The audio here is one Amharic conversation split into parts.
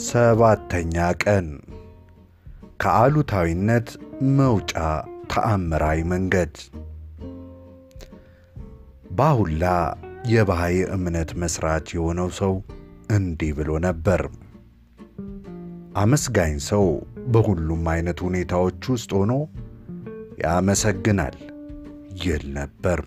ሰባተኛ ቀን ከአሉታዊነት መውጫ ተአምራዊ መንገድ። ባሁላ የባህይ እምነት መስራች የሆነው ሰው እንዲህ ብሎ ነበር። አመስጋኝ ሰው በሁሉም አይነት ሁኔታዎች ውስጥ ሆኖ ያመሰግናል ይል ነበር።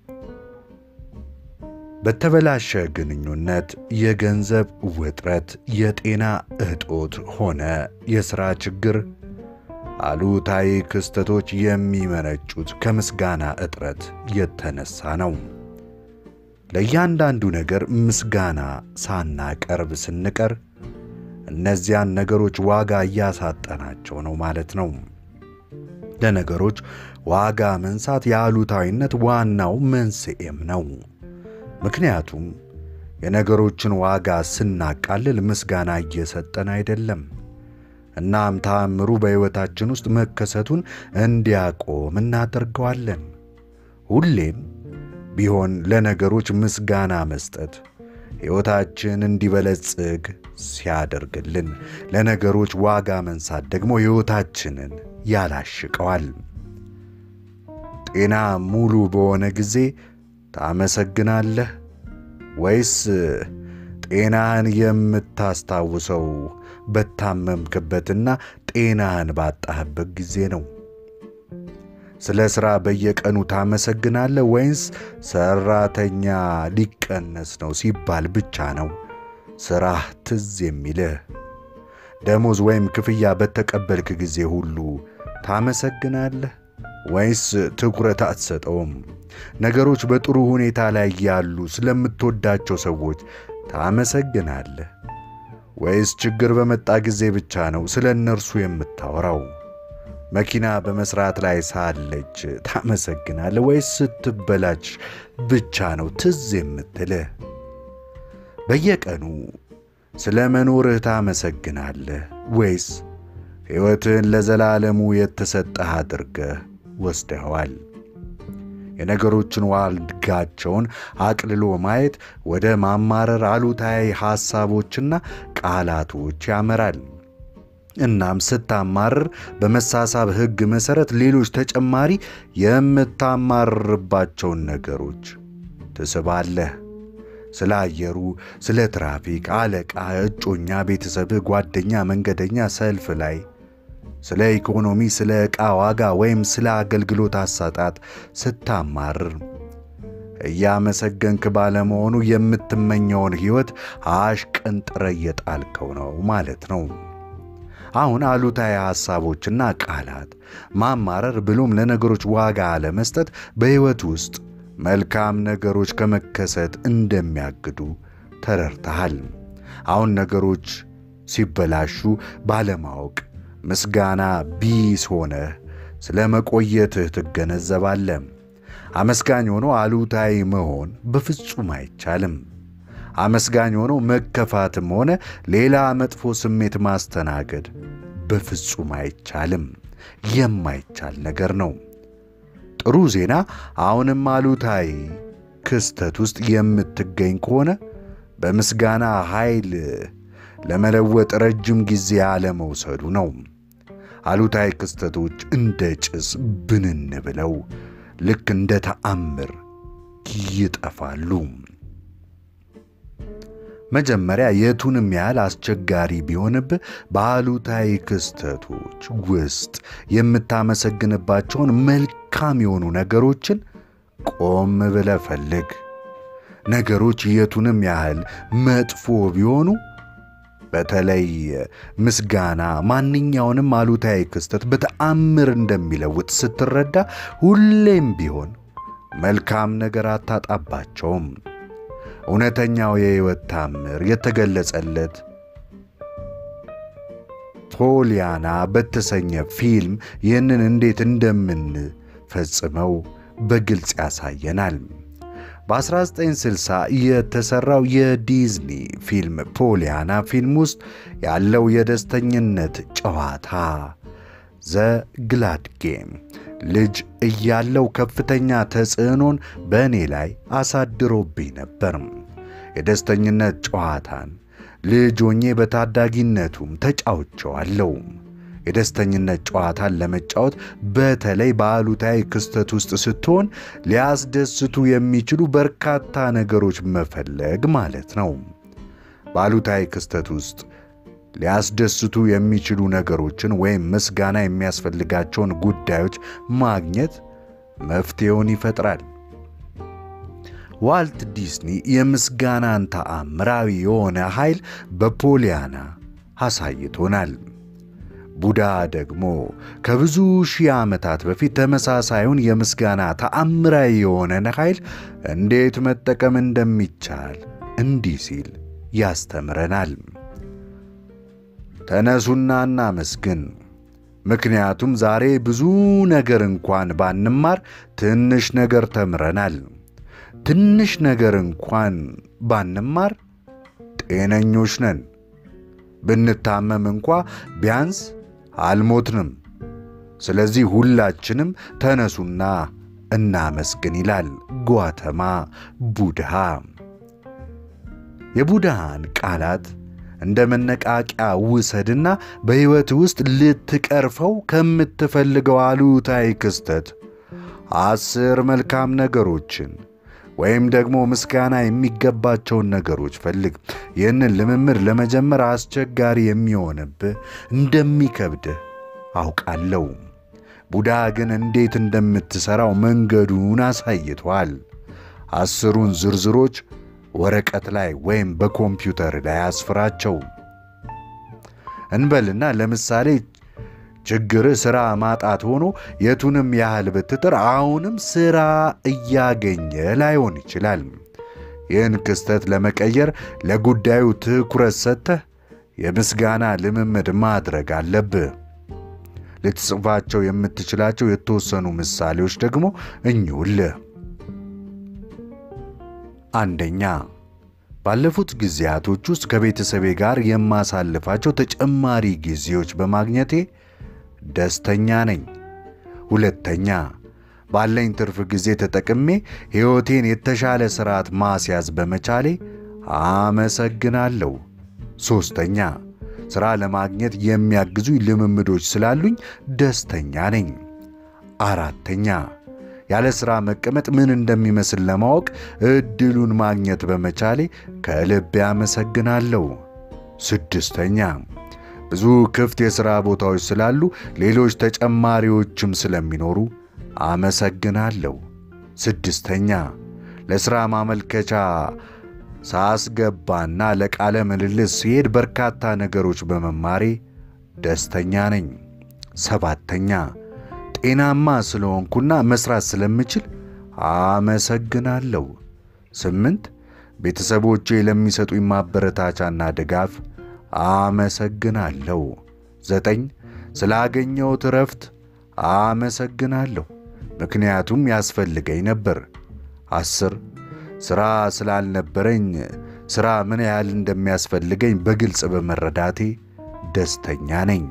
በተበላሸ ግንኙነት፣ የገንዘብ ውጥረት፣ የጤና እጦት ሆነ የሥራ ችግር አሉታዊ ክስተቶች የሚመነጩት ከምስጋና እጥረት የተነሳ ነው። ለእያንዳንዱ ነገር ምስጋና ሳናቀርብ ስንቀር እነዚያን ነገሮች ዋጋ እያሳጠናቸው ነው ማለት ነው። ለነገሮች ዋጋ መንሳት የአሉታዊነት ዋናው መንስኤም ነው። ምክንያቱም የነገሮችን ዋጋ ስናቃልል ምስጋና እየሰጠን አይደለም። እናም ተአምሩ በሕይወታችን ውስጥ መከሰቱን እንዲያቆም እናደርገዋለን። ሁሌም ቢሆን ለነገሮች ምስጋና መስጠት ሕይወታችን እንዲበለጽግ ሲያደርግልን፣ ለነገሮች ዋጋ መንሳት ደግሞ ሕይወታችንን ያላሽቀዋል። ጤና ሙሉ በሆነ ጊዜ ታመሰግናለህ ወይስ ጤናህን የምታስታውሰው በታመምክበትና ጤናህን ባጣህበት ጊዜ ነው? ስለ ሥራ በየቀኑ ታመሰግናለህ ወይስ ሠራተኛ ሊቀነስ ነው ሲባል ብቻ ነው ሥራህ ትዝ የሚልህ? ደሞዝ ወይም ክፍያ በተቀበልክ ጊዜ ሁሉ ታመሰግናለህ ወይስ ትኩረት አትሰጠውም? ነገሮች በጥሩ ሁኔታ ላይ ያሉ ስለምትወዳቸው ሰዎች ታመሰግናለህ ወይስ ችግር በመጣ ጊዜ ብቻ ነው ስለ እነርሱ የምታወራው? መኪና በመስራት ላይ ሳለች ታመሰግናለህ ወይስ ስትበላች ብቻ ነው ትዝ የምትልህ? በየቀኑ ስለ መኖርህ ታመሰግናለህ ወይስ ሕይወትህን ለዘላለሙ የተሰጠህ አድርገህ ወስደኸዋል? የነገሮችን ዋጋቸውን አቅልሎ ማየት ወደ ማማረር፣ አሉታዊ ሐሳቦችና ቃላቶች ያመራል። እናም ስታማርር በመሳሳብ ሕግ መሠረት ሌሎች ተጨማሪ የምታማርርባቸውን ነገሮች ትስባለህ። ስለ አየሩ፣ ስለ ትራፊክ፣ አለቃ፣ እጮኛ፣ ቤተሰብህ፣ ጓደኛ፣ መንገደኛ፣ ሰልፍ ላይ ስለ ኢኮኖሚ፣ ስለ ዕቃ ዋጋ ወይም ስለ አገልግሎት አሰጣጥ ስታማርር እያመሰገንክ ባለመሆኑ የምትመኘውን ሕይወት አሽቀንጥረ እየጣልከው ነው ማለት ነው። አሁን አሉታዊ ሐሳቦችና ቃላት ማማረር ብሎም ለነገሮች ዋጋ አለመስጠት በሕይወት ውስጥ መልካም ነገሮች ከመከሰት እንደሚያግዱ ተረድተሃል። አሁን ነገሮች ሲበላሹ ባለማወቅ ምስጋና ቢስ ሆነህ ስለ መቆየትህ ትገነዘባለህ። አመስጋኝ ሆኖ አሉታዊ መሆን በፍጹም አይቻልም። አመስጋኝ ሆኖ መከፋትም ሆነ ሌላ መጥፎ ስሜት ማስተናገድ በፍጹም አይቻልም። የማይቻል ነገር ነው። ጥሩ ዜና አሁንም አሉታዊ ክስተት ውስጥ የምትገኝ ከሆነ በምስጋና ኃይል ለመለወጥ ረጅም ጊዜ አለመውሰዱ ነው። አሉታዊ ክስተቶች እንደ ጭስ ብንን ብለው ልክ እንደ ተአምር ይጠፋሉ። መጀመሪያ የቱንም ያህል አስቸጋሪ ቢሆንብህ በአሉታዊ ክስተቶች ውስጥ የምታመሰግንባቸውን መልካም የሆኑ ነገሮችን ቆም ብለህ ፈልግ። ነገሮች የቱንም ያህል መጥፎ ቢሆኑ በተለይ ምስጋና ማንኛውንም አሉታዊ ክስተት በተአምር እንደሚለውጥ ስትረዳ ሁሌም ቢሆን መልካም ነገር አታጣባቸውም። እውነተኛው የሕይወት ታምር የተገለጸለት ፖሊያና በተሰኘ ፊልም ይህንን እንዴት እንደምንፈጽመው በግልጽ ያሳየናል። በ1960 የተሠራው የዲዝኒ ፊልም ፖሊያና ፊልም ውስጥ ያለው የደስተኝነት ጨዋታ ዘ ግላድ ጌም ልጅ እያለው ከፍተኛ ተጽዕኖን በእኔ ላይ አሳድሮብኝ ነበር። የደስተኝነት ጨዋታን ልጅ ሆኜ በታዳጊነቱም ተጫውቸዋለሁ። የደስተኝነት ጨዋታን ለመጫወት በተለይ በአሉታዊ ክስተት ውስጥ ስትሆን ሊያስደስቱ የሚችሉ በርካታ ነገሮች መፈለግ ማለት ነው። በአሉታዊ ክስተት ውስጥ ሊያስደስቱ የሚችሉ ነገሮችን ወይም ምስጋና የሚያስፈልጋቸውን ጉዳዮች ማግኘት መፍትሄውን ይፈጥራል። ዋልት ዲስኒ የምስጋናን ተአምራዊ የሆነ ኃይል በፖሊያና አሳይቶናል። ቡዳ ደግሞ ከብዙ ሺህ ዓመታት በፊት ተመሳሳዩን የምስጋና ተአምራዊ የሆነን ኃይል እንዴት መጠቀም እንደሚቻል እንዲህ ሲል ያስተምረናል። ተነሱና እናመስግን። ምክንያቱም ዛሬ ብዙ ነገር እንኳን ባንማር ትንሽ ነገር ተምረናል። ትንሽ ነገር እንኳን ባንማር ጤነኞች ነን። ብንታመም እንኳ ቢያንስ አልሞትንም። ስለዚህ ሁላችንም ተነሱና እናመስግን ይላል ጓተማ ቡድሃ። የቡድሃን ቃላት እንደ መነቃቂያ ውሰድና በሕይወት ውስጥ ልትቀርፈው ከምትፈልገው አሉታዊ ክስተት አስር መልካም ነገሮችን ወይም ደግሞ ምስጋና የሚገባቸውን ነገሮች ፈልግ። ይህንን ልምምድ ለመጀመር አስቸጋሪ የሚሆንብህ እንደሚከብድህ አውቃለሁ። ቡዳ ግን እንዴት እንደምትሠራው መንገዱን አሳይቷል። አስሩን ዝርዝሮች ወረቀት ላይ ወይም በኮምፒውተር ላይ አስፍራቸው እንበልና ለምሳሌ ችግር ሥራ ማጣት ሆኖ የቱንም ያህል ብትጥር አሁንም ሥራ እያገኘ ላይሆን ይችላል። ይህን ክስተት ለመቀየር ለጉዳዩ ትኩረት ሰጥተህ የምስጋና ልምምድ ማድረግ አለብህ። ልትጽፋቸው የምትችላቸው የተወሰኑ ምሳሌዎች ደግሞ እኚሁልህ። አንደኛ፣ ባለፉት ጊዜያቶች ውስጥ ከቤተሰቤ ጋር የማሳልፋቸው ተጨማሪ ጊዜዎች በማግኘቴ ደስተኛ ነኝ። ሁለተኛ፣ ባለኝ ትርፍ ጊዜ ተጠቅሜ ሕይወቴን የተሻለ ሥርዓት ማስያዝ በመቻሌ አመሰግናለሁ። ሦስተኛ፣ ሥራ ለማግኘት የሚያግዙኝ ልምምዶች ስላሉኝ ደስተኛ ነኝ። አራተኛ፣ ያለ ሥራ መቀመጥ ምን እንደሚመስል ለማወቅ ዕድሉን ማግኘት በመቻሌ ከልቤ አመሰግናለሁ። ስድስተኛ ብዙ ክፍት የሥራ ቦታዎች ስላሉ ሌሎች ተጨማሪዎችም ስለሚኖሩ አመሰግናለሁ። ስድስተኛ ለሥራ ማመልከቻ ሳስገባና ለቃለ ምልልስ ሲሄድ በርካታ ነገሮች በመማሬ ደስተኛ ነኝ። ሰባተኛ ጤናማ ስለሆንኩና መሥራት ስለምችል አመሰግናለሁ። ስምንት ቤተሰቦቼ ለሚሰጡኝ ማበረታቻና ድጋፍ አመሰግናለሁ። ዘጠኝ ስላገኘሁት እረፍት አመሰግናለሁ፣ ምክንያቱም ያስፈልገኝ ነበር። አስር ሥራ ስላልነበረኝ ሥራ ምን ያህል እንደሚያስፈልገኝ በግልጽ በመረዳቴ ደስተኛ ነኝ።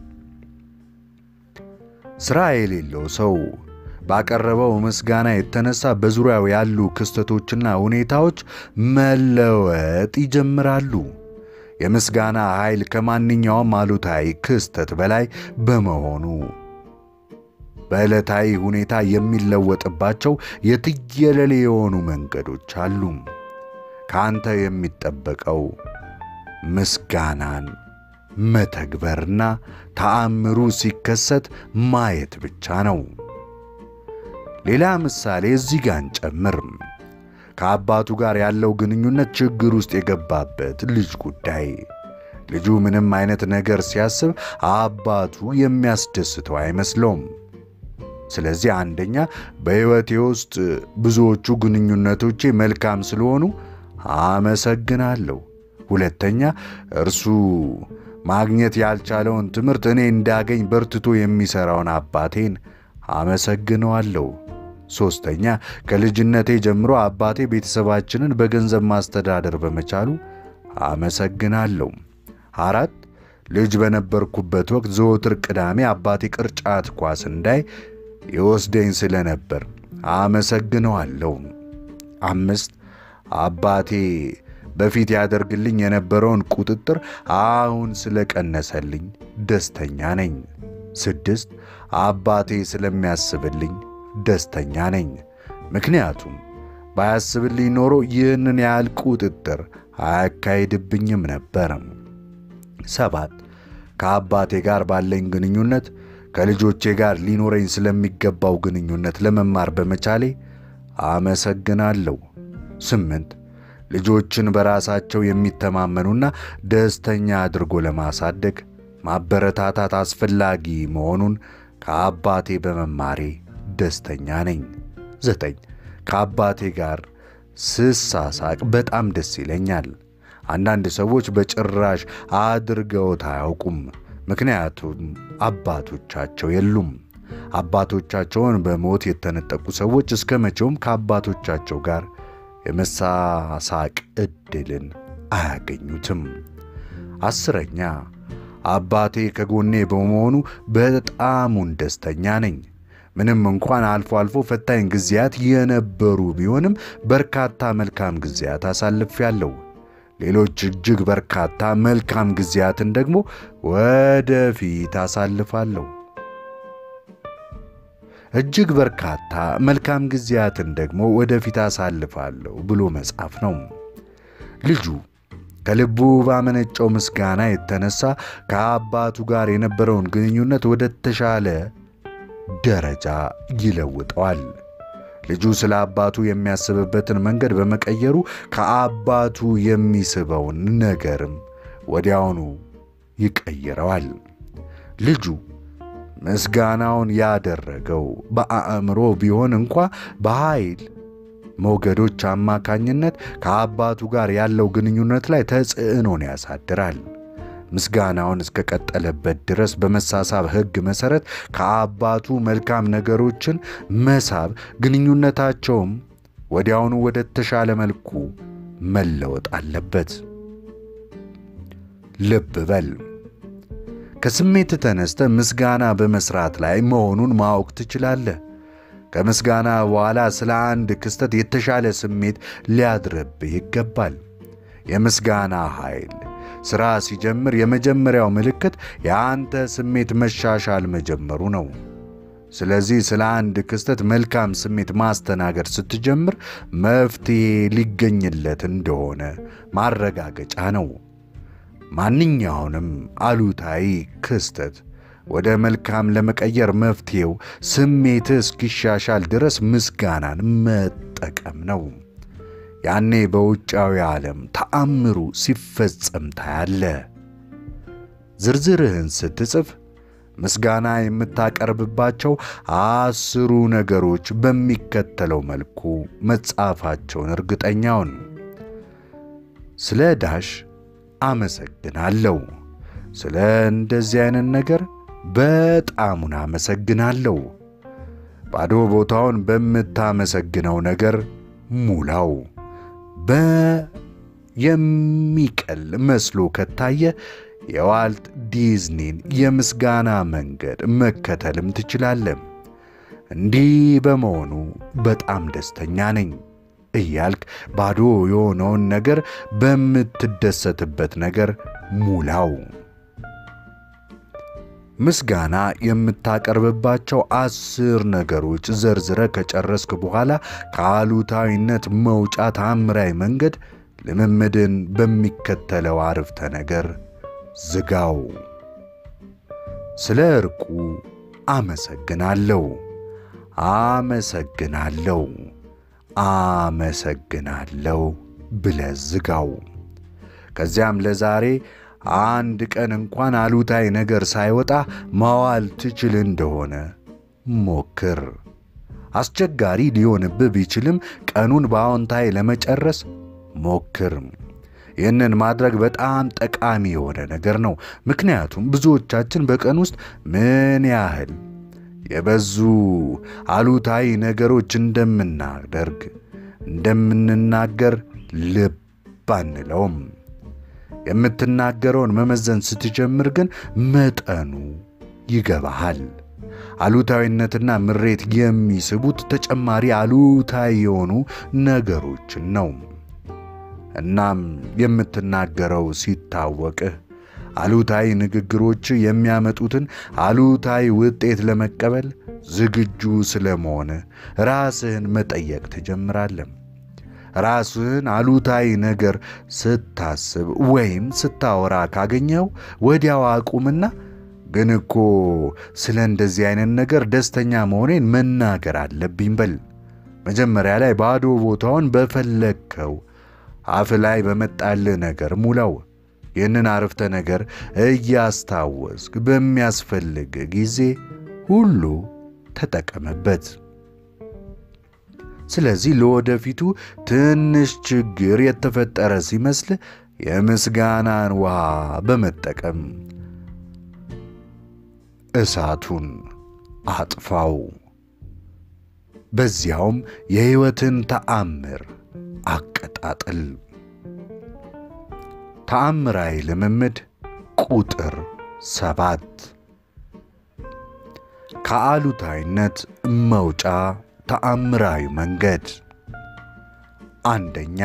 ሥራ የሌለው ሰው ባቀረበው ምስጋና የተነሳ በዙሪያው ያሉ ክስተቶችና ሁኔታዎች መለወጥ ይጀምራሉ። የምስጋና ኃይል ከማንኛውም አሉታዊ ክስተት በላይ በመሆኑ በዕለታዊ ሁኔታ የሚለወጥባቸው የትየለሌ የሆኑ መንገዶች አሉ። ከአንተ የሚጠበቀው ምስጋናን መተግበርና ተአምሩ ሲከሰት ማየት ብቻ ነው። ሌላ ምሳሌ እዚህ ጋር እንጨምር። ከአባቱ ጋር ያለው ግንኙነት ችግር ውስጥ የገባበት ልጅ ጉዳይ። ልጁ ምንም አይነት ነገር ሲያስብ አባቱ የሚያስደስተው አይመስለውም። ስለዚህ አንደኛ በሕይወቴ ውስጥ ብዙዎቹ ግንኙነቶቼ መልካም ስለሆኑ አመሰግናለሁ። ሁለተኛ እርሱ ማግኘት ያልቻለውን ትምህርት እኔ እንዳገኝ በርትቶ የሚሠራውን አባቴን አመሰግነዋለሁ። ሦስተኛ ከልጅነቴ ጀምሮ አባቴ ቤተሰባችንን በገንዘብ ማስተዳደር በመቻሉ አመሰግናለሁ። አራት ልጅ በነበርኩበት ወቅት ዘወትር ቅዳሜ አባቴ ቅርጫት ኳስ እንዳይ ይወስደኝ ስለነበር አመሰግነዋለሁ። አምስት አባቴ በፊት ያደርግልኝ የነበረውን ቁጥጥር አሁን ስለቀነሰልኝ ደስተኛ ነኝ። ስድስት አባቴ ስለሚያስብልኝ ደስተኛ ነኝ። ምክንያቱም ባያስብልኝ ኖሮ ይህንን ያህል ቁጥጥር አያካሂድብኝም ነበር። ሰባት ከአባቴ ጋር ባለኝ ግንኙነት ከልጆቼ ጋር ሊኖረኝ ስለሚገባው ግንኙነት ለመማር በመቻሌ አመሰግናለሁ። ስምንት ልጆችን በራሳቸው የሚተማመኑና ደስተኛ አድርጎ ለማሳደግ ማበረታታት አስፈላጊ መሆኑን ከአባቴ በመማሬ ደስተኛ ነኝ። ዘጠኝ ከአባቴ ጋር ስሳሳቅ በጣም ደስ ይለኛል። አንዳንድ ሰዎች በጭራሽ አድርገውት አያውቁም። ምክንያቱም አባቶቻቸው የሉም። አባቶቻቸውን በሞት የተነጠቁ ሰዎች እስከ መቼውም ከአባቶቻቸው ጋር የመሳሳቅ ዕድልን አያገኙትም። አስረኛ አባቴ ከጎኔ በመሆኑ በጣሙን ደስተኛ ነኝ። ምንም እንኳን አልፎ አልፎ ፈታኝ ጊዜያት የነበሩ ቢሆንም በርካታ መልካም ጊዜያት አሳልፌያለሁ። ሌሎች እጅግ በርካታ መልካም ጊዜያትን ደግሞ ወደፊት አሳልፋለሁ። እጅግ በርካታ መልካም ጊዜያትን ደግሞ ወደፊት አሳልፋለሁ ብሎ መጻፍ ነው። ልጁ ከልቡ ባመነጨው ምስጋና የተነሳ ከአባቱ ጋር የነበረውን ግንኙነት ወደ ተሻለ ደረጃ ይለውጠዋል። ልጁ ስለ አባቱ የሚያስብበትን መንገድ በመቀየሩ ከአባቱ የሚስበውን ነገርም ወዲያውኑ ይቀይረዋል። ልጁ ምስጋናውን ያደረገው በአእምሮ ቢሆን እንኳ በኃይል ሞገዶች አማካኝነት ከአባቱ ጋር ያለው ግንኙነት ላይ ተጽዕኖን ያሳድራል። ምስጋናውን እስከቀጠለበት ድረስ በመሳሳብ ሕግ መሠረት ከአባቱ መልካም ነገሮችን መሳብ፣ ግንኙነታቸውም ወዲያውኑ ወደ ተሻለ መልኩ መለወጥ አለበት። ልብ በል ከስሜት ተነስተ ምስጋና በመስራት ላይ መሆኑን ማወቅ ትችላለህ። ከምስጋና በኋላ ስለ አንድ ክስተት የተሻለ ስሜት ሊያድርብህ ይገባል። የምስጋና ኃይል ሥራ ሲጀምር የመጀመሪያው ምልክት የአንተ ስሜት መሻሻል መጀመሩ ነው። ስለዚህ ስለ አንድ ክስተት መልካም ስሜት ማስተናገድ ስትጀምር መፍትሔ ሊገኝለት እንደሆነ ማረጋገጫ ነው። ማንኛውንም አሉታዊ ክስተት ወደ መልካም ለመቀየር መፍትሔው ስሜትህ እስኪሻሻል ድረስ ምስጋናን መጠቀም ነው። ያኔ በውጫዊ ዓለም ተአምሩ ሲፈጸም ታያለ። ዝርዝርህን ስትጽፍ ምስጋና የምታቀርብባቸው አስሩ ነገሮች በሚከተለው መልኩ መጻፋቸውን እርግጠኛውን ስለ ዳሽ አመሰግናለሁ። ስለ እንደዚህ አይነት ነገር በጣሙን አመሰግናለሁ። ባዶ ቦታውን በምታመሰግነው ነገር ሙላው። በየሚቀል መስሎ ከታየ የዋልት ዲዝኒን የምስጋና መንገድ መከተልም ትችላለህ። እንዲህ በመሆኑ በጣም ደስተኛ ነኝ እያልክ ባዶ የሆነውን ነገር በምትደሰትበት ነገር ሙላው። ምስጋና የምታቀርብባቸው አስር ነገሮች ዘርዝረ ከጨረስክ በኋላ ከአሉታዊነት መውጫ ታምራዊ መንገድ ልምምድን በሚከተለው አረፍተ ነገር ዝጋው። ስለ ዕርቁ አመሰግናለሁ፣ አመሰግናለሁ፣ አመሰግናለሁ ብለህ ዝጋው። ከዚያም ለዛሬ አንድ ቀን እንኳን አሉታዊ ነገር ሳይወጣ ማዋል ትችል እንደሆነ ሞክር። አስቸጋሪ ሊሆንብህ ቢችልም ቀኑን በአዎንታዊ ለመጨረስ ሞክር። ይህንን ማድረግ በጣም ጠቃሚ የሆነ ነገር ነው። ምክንያቱም ብዙዎቻችን በቀን ውስጥ ምን ያህል የበዙ አሉታዊ ነገሮች እንደምናደርግ እንደምንናገር ልብ አንለውም። የምትናገረውን መመዘን ስትጀምር ግን መጠኑ ይገባሃል። አሉታዊነትና ምሬት የሚስቡት ተጨማሪ አሉታዊ የሆኑ ነገሮችን ነው። እናም የምትናገረው ሲታወቅህ አሉታዊ ንግግሮች የሚያመጡትን አሉታዊ ውጤት ለመቀበል ዝግጁ ስለመሆንህ ራስህን መጠየቅ ትጀምራለህ። ራስህን አሉታዊ ነገር ስታስብ ወይም ስታወራ ካገኘው ወዲያው አቁምና ግን እኮ ስለ እንደዚህ አይነት ነገር ደስተኛ መሆኔን መናገር አለብኝ በል። መጀመሪያ ላይ ባዶ ቦታውን በፈለግከው አፍ ላይ በመጣልህ ነገር ሙላው። ይህንን አረፍተ ነገር እያስታወስክ በሚያስፈልግ ጊዜ ሁሉ ተጠቀመበት። ስለዚህ ለወደፊቱ ትንሽ ችግር የተፈጠረ ሲመስል የምስጋናን ውሃ በመጠቀም እሳቱን አጥፋው። በዚያውም የሕይወትን ተአምር አቀጣጥል። ተአምራዊ ልምምድ ቁጥር ሰባት ከአሉታዊነት መውጫ ተአምራዊ መንገድ። አንደኛ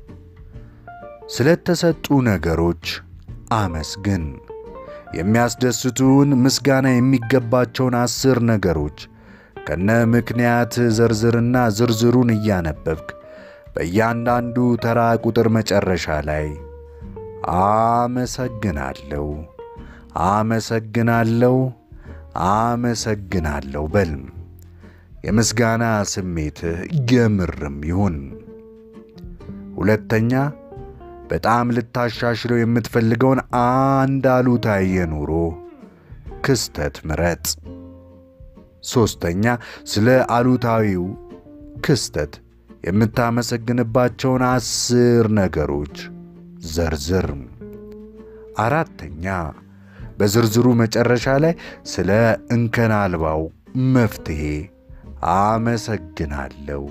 ስለተሰጡ ነገሮች አመስግን። የሚያስደስቱን ምስጋና የሚገባቸውን አስር ነገሮች ከነ ምክንያት ዘርዝርና ዝርዝሩን እያነበብክ በእያንዳንዱ ተራ ቁጥር መጨረሻ ላይ አመሰግናለሁ፣ አመሰግናለሁ፣ አመሰግናለሁ በል። የምስጋና ስሜትህ የምርም ይሁን። ሁለተኛ በጣም ልታሻሽለው የምትፈልገውን አንድ አሉታዊ የኑሮ ክስተት ምረጥ። ሦስተኛ ስለ አሉታዊው ክስተት የምታመሰግንባቸውን አስር ነገሮች ዘርዝር። አራተኛ በዝርዝሩ መጨረሻ ላይ ስለ እንከን አልባው መፍትሔ አመሰግናለሁ፣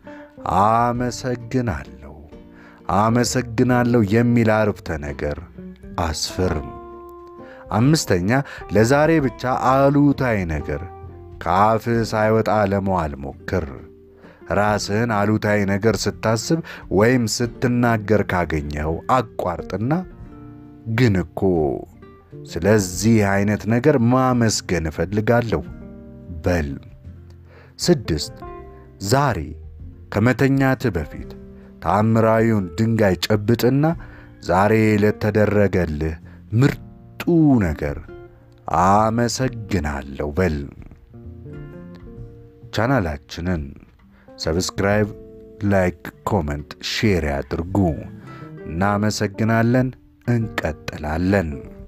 አመሰግናለሁ፣ አመሰግናለሁ የሚል አረፍተ ነገር አስፍር። አምስተኛ ለዛሬ ብቻ አሉታዊ ነገር ከአፍህ ሳይወጣ ለመዋል ሞክር። ራስህን አሉታዊ ነገር ስታስብ ወይም ስትናገር ካገኘኸው አቋርጥና ግን እኮ ስለዚህ አይነት ነገር ማመስገን እፈልጋለሁ በል። ስድስት ዛሬ ከመተኛትህ በፊት ተአምራዊውን ድንጋይ ጨብጥና ዛሬ ለተደረገልህ ምርጡ ነገር አመሰግናለሁ በል። ቻናላችንን ሰብስክራይብ፣ ላይክ፣ ኮመንት፣ ሼር ያድርጉ። እናመሰግናለን። እንቀጥላለን።